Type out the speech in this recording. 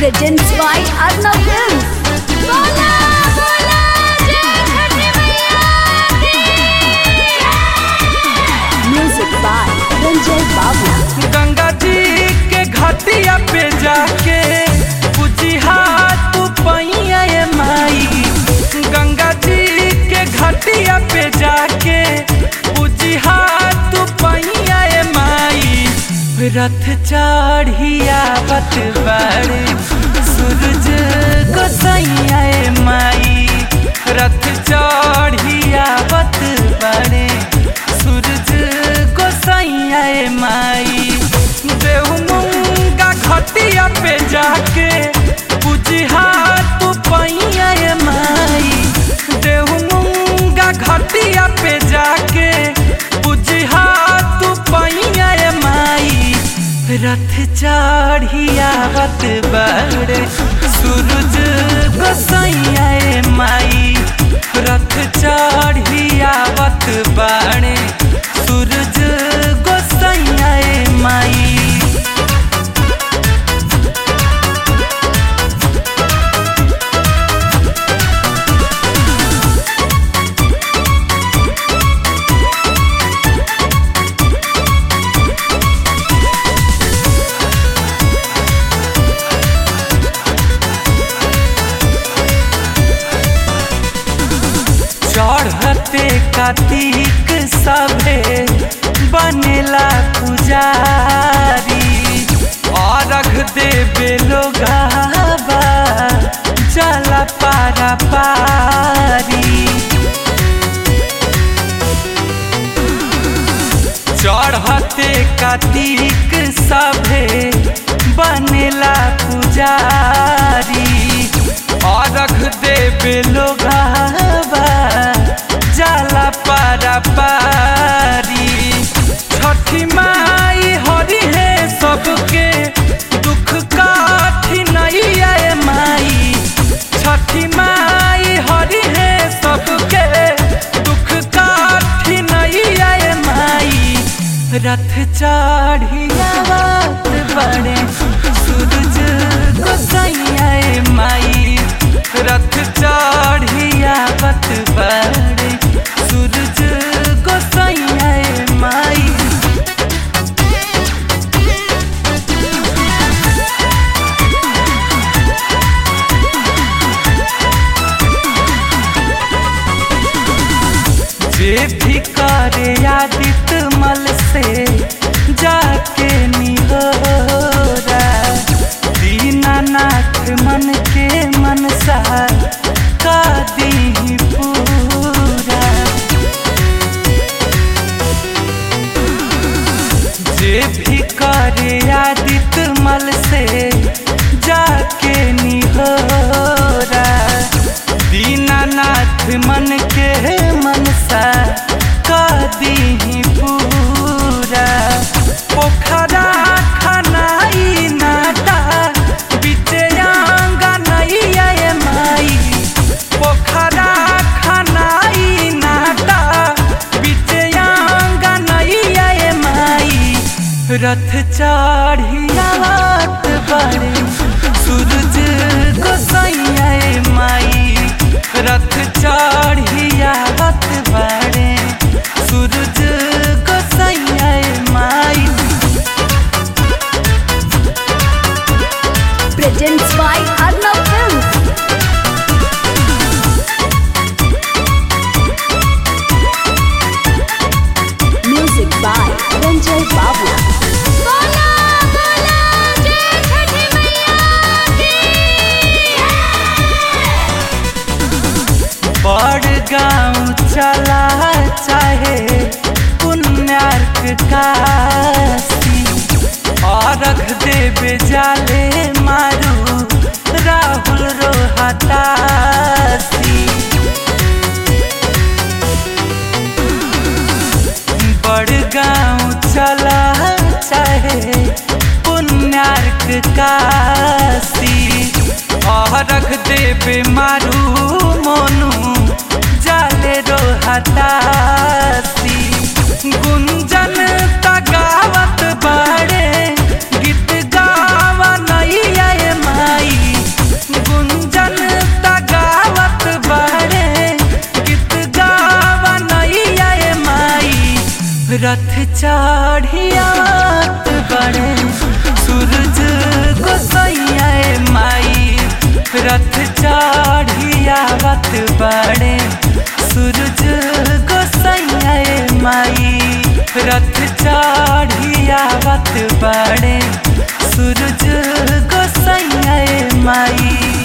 Presents by Arnav Films. Bola, bola, jai Chhati Maiya ki Music by Ranjay Babu. Ganga जी के घाटिया पे जाके पूजी हाथ पैया ये माई गंगा जी के घाटिया पे जाके पूजी हाथ पैया ये माई रथ चढ़िया बत बड़े सूरज गोसैया ये माई रथ चढ़िया बत बड़े सूरज गोसैया ये माई देहु मुंगा खटिया पे जाके पूजी हाथ पैया ये माई देहु मुंगा घटिया पे जाके पूजी हाथ पैया ये माई रथ चढ़िया बत बड़े सूरज गोसैया ये माई रथ चढ़िया बत बड़े सूरज गोसैया ये माई चढ़ते कार्तिक सभे बनेला पुजारी अर्घ देवे लोगावा जला पारा पारी चढ़ते कार्तिक सभे बनेला पुजारी अर्घ देवे लोगावा जाला पारा पारी छठी माई हरि है सबके दुख काठी नहीं आए माई छठी माई हरि है सबके दुख काठी नहीं आए माई रथ चढ़िया बात बड़े सूरज गोसैया ए माई रथ चढ़िया बत बड़े सूरज गोसैया ए माई जे भी करे आदित मल से जाके निहोरा दीनानाथ मन के मनसा का दी पूरा जे भी करे आदित मल से जाके निहोरा दीनानाथ मन के मनसा का दी पूरा पोखरा खनाई नाटा बीते आंगा नहीं आए माई पोखरा खनाई नाटा बीते आंगा नहीं आए माई रथ चढ़िया बात बड़े सूरज गोसैया ए माई रथ चढ़िया बात बड़े सूरज गोसैया ए माई Presents by Arnav Films. Music by Ranjay Babu. Bola, bola, jai Chhati Maiya ki बड़ गाँव चला चाहे पुण्यार्क काशी अर्घ देवे जाले मारू राहुल रोहतासी बड़ गाँव चला चाहे पुण्यार्क काशी अर्घ देवे मारू मोनू जाले रोहतासी गुंजन तगावत बाड़े गीत गावा नहीं आए माई रथ चढ़ियात बड़े सूरज गोसैया माई रथ चढ़ियावत बड़े सूरज गोसैया माई रथ चढ़ियावत बड़े सूरज गोसैया माई